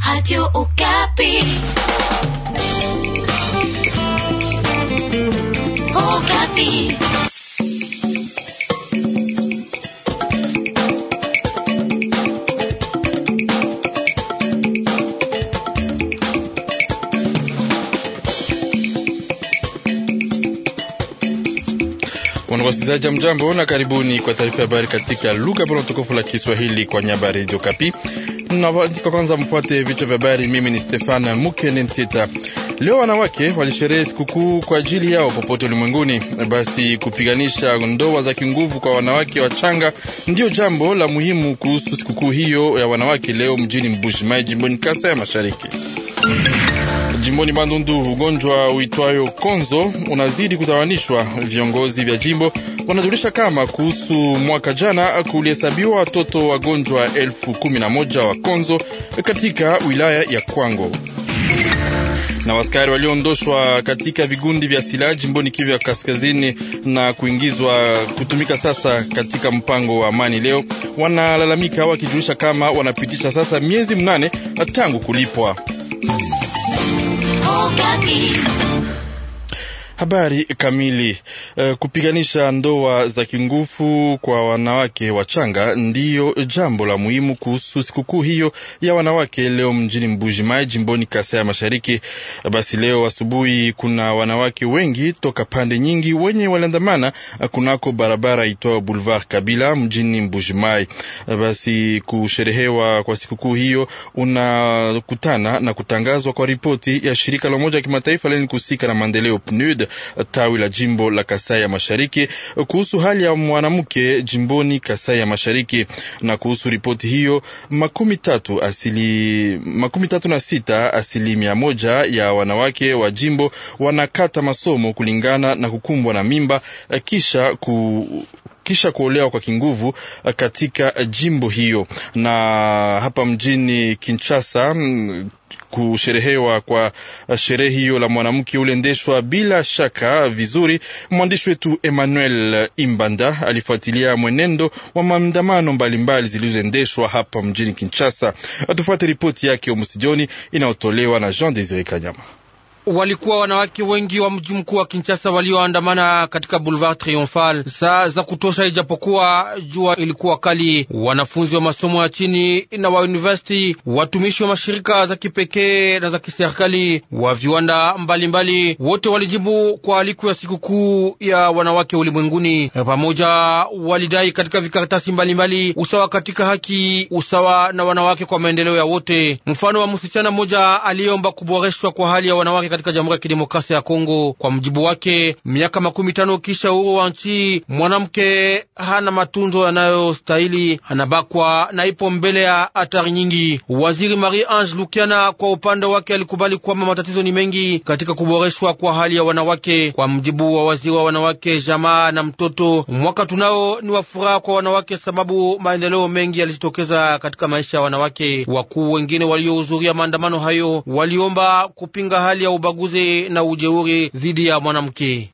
Radio Okapi. Okapi. Wasikilizaji, mjambo na karibuni kwa taarifa ya habari katika lugha bora tukufu la Kiswahili kwa nyaba Radio Kapi. Na kwa kwanza mfuate vichwa vya habari. Mimi ni Stefan Mukene Ntita. Leo wanawake walisherehe sikukuu kwa ajili yao popote ulimwenguni. Basi kupiganisha ndoa za kinguvu kwa wanawake wachanga ndiyo jambo la muhimu kuhusu sikukuu hiyo ya wanawake leo mjini Mbuji-Mayi, jimboni Kasai ya Mashariki. Jimboni Bandundu, ugonjwa uitwayo konzo unazidi kutawanishwa. Viongozi vya jimbo wanajulisha kama kuhusu mwaka jana kulihesabiwa watoto wagonjwa elfu kumi na moja wa konzo katika wilaya ya Kwango na waskari walioondoshwa katika vigundi vya silaha jimboni Kivu ya kaskazini na kuingizwa kutumika sasa katika mpango wa amani leo wanalalamika wakijulisha kama wanapitisha sasa miezi mnane tangu kulipwa. Habari kamili. Uh, kupiganisha ndoa za kingufu kwa wanawake wachanga ndiyo jambo la muhimu kuhusu sikukuu hiyo ya wanawake leo mjini Mbuji-Mayi jimboni Kasai ya Mashariki. Basi leo asubuhi kuna wanawake wengi toka pande nyingi wenye waliandamana kunako barabara itwao Boulevard Kabila mjini Mbuji-Mayi. Basi kusherehewa kwa sikukuu hiyo unakutana na kutangazwa kwa ripoti ya shirika la Umoja wa Kimataifa lenye kuhusika na maendeleo PNUD tawi la jimbo la Kasai ya Mashariki kuhusu hali ya mwanamke jimboni Kasai ya Mashariki. Na kuhusu ripoti hiyo, makumi tatu asili makumi tatu na sita asilimia moja ya wanawake wa jimbo wanakata masomo kulingana na kukumbwa na mimba kisha ku kisha kuolewa kwa kinguvu katika jimbo hiyo. Na hapa mjini Kinshasa kusherehewa kwa sherehe hiyo la mwanamke uliendeshwa bila shaka vizuri. Mwandishi wetu Emmanuel Imbanda alifuatilia mwenendo wa maandamano mbalimbali zilizoendeshwa hapa mjini Kinshasa. Tufuate ripoti yake Omusijoni inayotolewa na Jean Desire Kanyama. Walikuwa wanawake wengi wa mji mkuu wa Kinshasa walioandamana katika Boulevard Triomphal saa za kutosha, ijapokuwa jua ilikuwa kali. Wanafunzi wa masomo ya chini na wa university, watumishi wa mashirika za kipekee na za kiserikali, wa viwanda mbalimbali, wote walijibu kwa aliko ya sikukuu ya wanawake ulimwenguni. Pamoja walidai katika vikaratasi mbalimbali usawa katika haki, usawa na wanawake kwa maendeleo ya wote. Mfano wa msichana mmoja aliyeomba kuboreshwa kwa hali ya wanawake katika Jamhuri ya Kidemokrasia ya Kongo. Kwa mjibu wake, miaka makumi tano kisha uhuru wa nchi, mwanamke hana matunzo yanayostahili, anabakwa na ipo mbele ya hatari nyingi. Waziri Marie Ange Lukiana kwa upande wake alikubali kwamba matatizo ni mengi katika kuboreshwa kwa hali ya wanawake. Kwa mjibu wa waziri wa wanawake, jamaa na mtoto, mwaka tunao ni wa furaha kwa wanawake, sababu maendeleo mengi yalijitokeza katika maisha ya wanawake. Wakuu wengine waliohudhuria maandamano hayo waliomba kupinga hali ya ubaguzi na ujeuri dhidi ya mwanamke.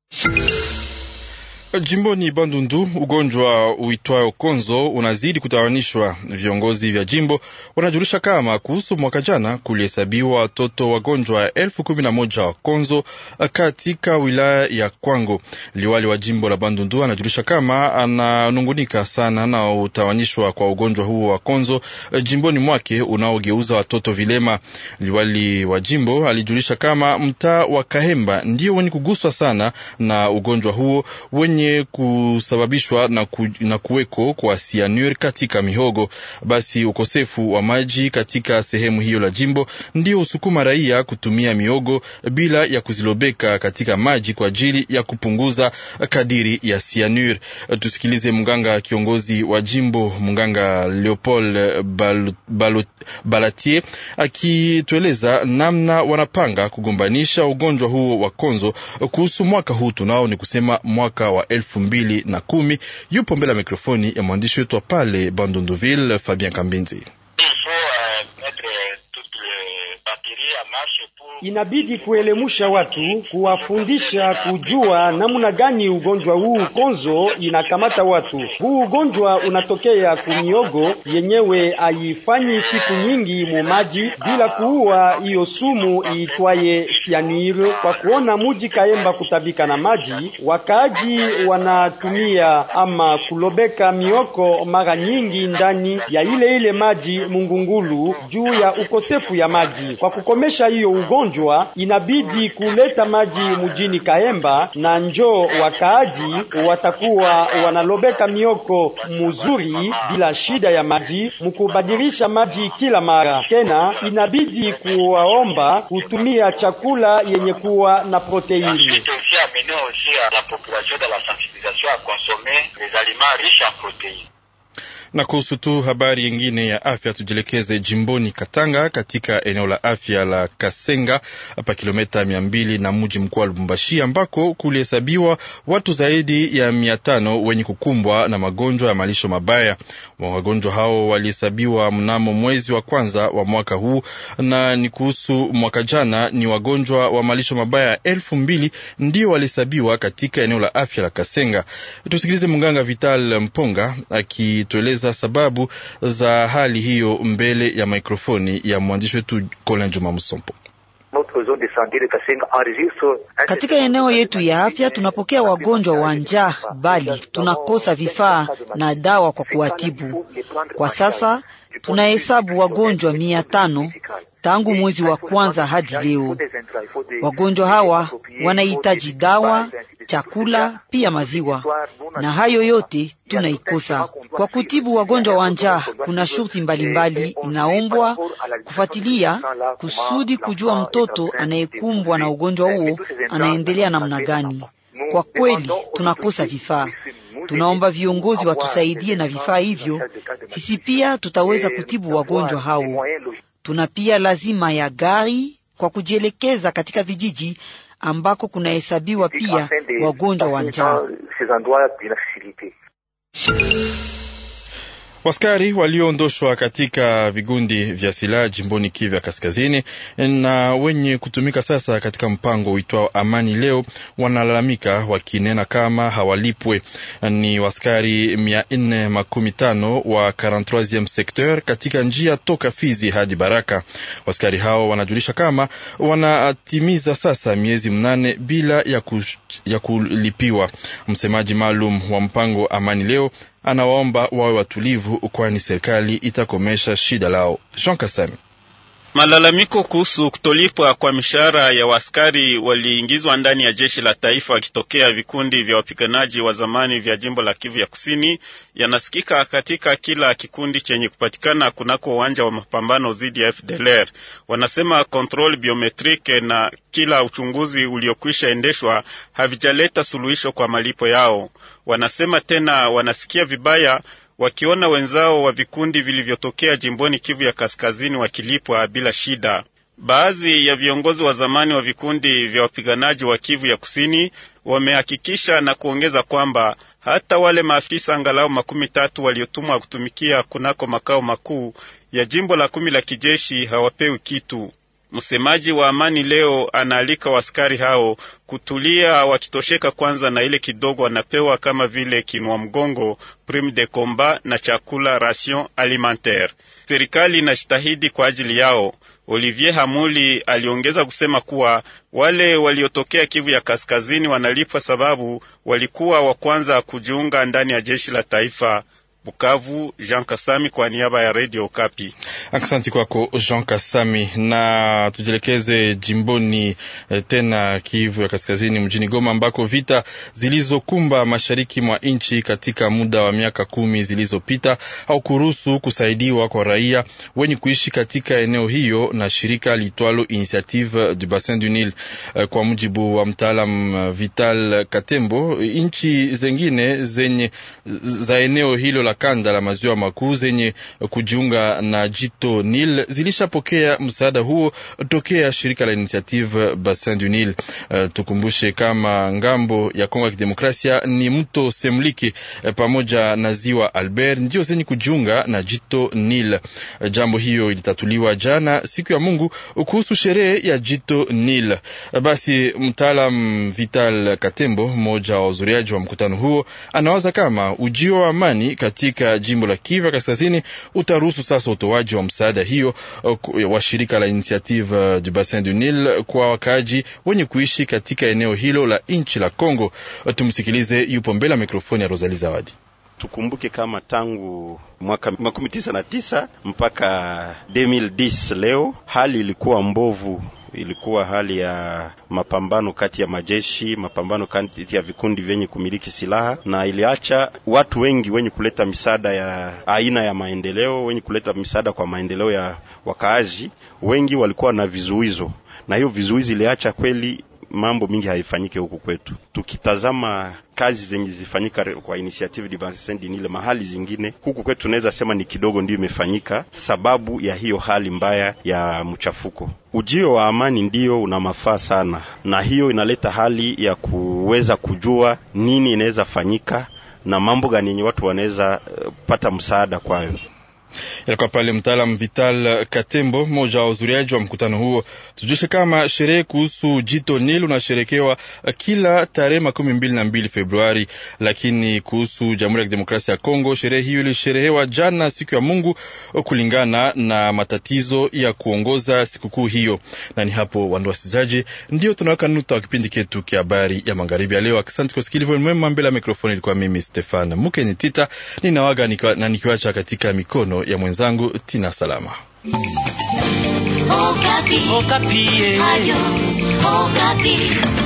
Jimboni Bandundu, ugonjwa uitwayo konzo unazidi kutawanishwa. Viongozi vya jimbo wanajulisha kama kuhusu mwaka jana kulihesabiwa watoto wagonjwa elfu kumi na moja wa konzo katika wilaya ya Kwango. Liwali wa jimbo la Bandundu anajulisha kama ananungunika sana na utawanishwa kwa ugonjwa huo wa konzo jimboni mwake unaogeuza watoto vilema. Liwali wa jimbo alijulisha kama mtaa wa Kahemba ndio wenye kuguswa sana na ugonjwa huo wenye kusababishwa na, ku, na kuweko kwa cyanure katika mihogo. Basi ukosefu wa maji katika sehemu hiyo la jimbo ndio usukuma raia kutumia miogo bila ya kuzilobeka katika maji kwa ajili ya kupunguza kadiri ya cyanure. Tusikilize mganga kiongozi wa jimbo mganga Leopold Bal, Bal, Balatier akitueleza namna wanapanga kugombanisha ugonjwa huo wa konzo kuhusu mwaka huu tunao ni kusema mwaka wa elfu mbili na kumi. Yupo mbele ya mikrofoni ya mwandishi wetu wa pale Bandunduville, Fabien Kambinzi. Inabidi kuelemusha watu, kuwafundisha kujua namna gani ugonjwa huu konzo inakamata watu. Huu ugonjwa unatokea kumiogo yenyewe, haifanyi siku nyingi mu maji bila kuua hiyo sumu iitwaye cyanure. Kwa kuona muji Kaemba kutabika na maji, wakaaji wanatumia ama kulobeka mioko mara nyingi ndani ya ile ile maji mungungulu juu ya ukosefu ya maji. Kwa kukomesha hiyo ugonjwa, inabidi kuleta maji mujini Kaemba, na njoo wakaaji watakuwa wanalobeka mioko muzuri bila shida ya maji, mukubadilisha maji kila mara. Tena inabidi kuwaomba kutumia chakula yenye kuwa na proteini. Na kuhusu tu habari yingine ya afya, tujielekeze jimboni Katanga, katika eneo la afya la Kasenga hapa kilomita mia mbili na mji mkuu wa Lubumbashi, ambako kulihesabiwa watu zaidi ya mia tano wenye kukumbwa na magonjwa ya malisho mabaya. Wagonjwa hao walihesabiwa mnamo mwezi wa kwanza wa mwaka huu, na ni kuhusu mwaka jana, ni wagonjwa wa malisho mabaya elfu mbili ndio walihesabiwa katika eneo la afya la Kasenga. Tusikilize mganga Vital Mponga akitueleza sababu za hali hiyo mbele ya mikrofoni ya mwandishi wetu Colin Juma Musompo. Katika eneo yetu ya afya tunapokea wagonjwa wa njaa, bali tunakosa vifaa na dawa kwa kuwatibu. Kwa sasa tunahesabu wagonjwa mia tano tangu mwezi wa kwanza hadi leo. Wagonjwa hawa wanahitaji dawa, chakula, pia maziwa, na hayo yote tunaikosa. Kwa kutibu wagonjwa wa njaa, kuna shurti mbalimbali inaombwa kufuatilia kusudi kujua mtoto anayekumbwa na ugonjwa huo anaendelea namna gani. Kwa kweli tunakosa vifaa. Tunaomba viongozi watusaidie na vifaa hivyo, sisi pia tutaweza kutibu wagonjwa hao. Tuna pia lazima ya gari kwa kujielekeza katika vijiji ambako kunahesabiwa pia wagonjwa wa njaa. Waskari walioondoshwa katika vigundi vya silaha jimboni Kivu ya Kaskazini na wenye kutumika sasa katika mpango uitwao Amani Leo wanalalamika wakinena kama hawalipwe. Ni waskari mia nne makumi tano wa 43e secteur katika njia toka Fizi hadi Baraka. Waskari hao wanajulisha kama wanatimiza sasa miezi mnane bila ya, kush, ya kulipiwa. Msemaji maalum wa mpango Amani Leo anawaomba wawe watulivu, kwani serikali itakomesha shida lao. Jean Kasami Malalamiko kuhusu kutolipwa kwa mishahara ya waskari waliingizwa ndani ya jeshi la taifa wakitokea vikundi vya wapiganaji wa zamani vya jimbo la Kivu ya Kusini yanasikika katika kila kikundi chenye kupatikana kunako uwanja wa mapambano dhidi ya FDLR. Wanasema control biometrike na kila uchunguzi uliokwisha endeshwa havijaleta suluhisho kwa malipo yao. Wanasema tena wanasikia vibaya wakiona wenzao wa vikundi vilivyotokea jimboni Kivu ya Kaskazini wakilipwa bila shida. Baadhi ya viongozi wa zamani wa vikundi vya wapiganaji wa Kivu ya Kusini wamehakikisha na kuongeza kwamba hata wale maafisa angalau makumi tatu waliotumwa kutumikia kunako makao makuu ya jimbo la kumi la kijeshi hawapewi kitu. Msemaji wa Amani Leo anaalika waskari hao kutulia, wakitosheka kwanza na ile kidogo wanapewa kama vile kinwa mgongo, prime de combat na chakula ration alimentaire. Serikali inajitahidi kwa ajili yao. Olivier Hamuli aliongeza kusema kuwa wale waliotokea Kivu ya Kaskazini wanalipwa sababu walikuwa wa kwanza kujiunga ndani ya jeshi la taifa. Bukavu, Jean Kasami kwa niaba ya Radio Kapi. Aksanti kwako Jean Kasami, na tujielekeze jimboni eh, tena Kivu ya Kaskazini, mjini Goma ambako vita zilizokumba mashariki mwa nchi katika muda wa miaka kumi zilizopita au kuruhusu kusaidiwa kwa raia wenye kuishi katika eneo hiyo na shirika litwalo Initiative du Bassin du Nil. Eh, kwa mujibu wa mtaalam Vital Katembo, nchi zengine zenye za eneo hilo la kanda la maziwa makuu zenye kujiunga na jito Nil zilishapokea msaada huo tokea shirika la Initiative Bassin du Nil. Uh, tukumbushe kama ngambo ya Kongo ya Kidemokrasia ni mto Semliki uh, pamoja na ziwa Albert ndio zenye kujiunga na jito Nil. Uh, jambo hiyo ilitatuliwa jana siku ya Mungu kuhusu sherehe ya jito Nil. Uh, basi mtaalam Vital Katembo, mmoja wa wazuriaji wa mkutano huo, anawaza kama ujio wa amani katika jimbo la Kivu Kaskazini utaruhusu sasa utoaji wa msaada hiyo uh, wa shirika la Initiative du Bassin du Nil kwa wakaaji wenye kuishi katika eneo hilo la nchi la Kongo. Tumsikilize, yupo mbele ya mikrofoni ya Rosalie Zawadi. Tukumbuke kama tangu mwaka makumi tisa na tisa mpaka 2010 leo hali ilikuwa mbovu ilikuwa hali ya mapambano kati ya majeshi, mapambano kati ya vikundi vyenye kumiliki silaha, na iliacha watu wengi wenye kuleta misaada ya aina ya maendeleo, wenye kuleta misaada kwa maendeleo ya wakaaji, wengi walikuwa na vizuizo, na hiyo vizuizi iliacha kweli mambo mingi haifanyike huku kwetu. Tukitazama kazi zenye zifanyika kwa initiative du Bassin du Nil mahali zingine, huku kwetu tunaweza sema ni kidogo ndio imefanyika, sababu ya hiyo hali mbaya ya mchafuko. Ujio wa amani ndio una mafaa sana, na hiyo inaleta hali ya kuweza kujua nini inaweza fanyika na mambo gani yenye watu wanaweza uh, pata msaada kwayo. Ilikuwa pale mtaalam Vital Katembo, mmoja wa wahudhuriaji wa mkutano huo. Tujulishe kama sherehe kuhusu jito Nil unasherekewa kila tarehe makumi mbili na mbili Februari, lakini kuhusu Jamhuri ya Kidemokrasia ya Kongo, sherehe hiyo ilisherehewa jana siku ya Mungu kulingana na matatizo ya kuongoza sikukuu hiyo. Na ni hapo, wandu wasikilizaji, ndio tunaweka nuta wa kipindi ketu kia habari ya magharibi ya leo. Asante kwa sikilivu mwema. Mbele ya mikrofoni ilikuwa mimi Stefan Mukeni Tita, ninawaga nikiwa, na nikiwacha katika mikono ya mwenzangu Tina Salama. Okapi. Okapi. Radio Okapi.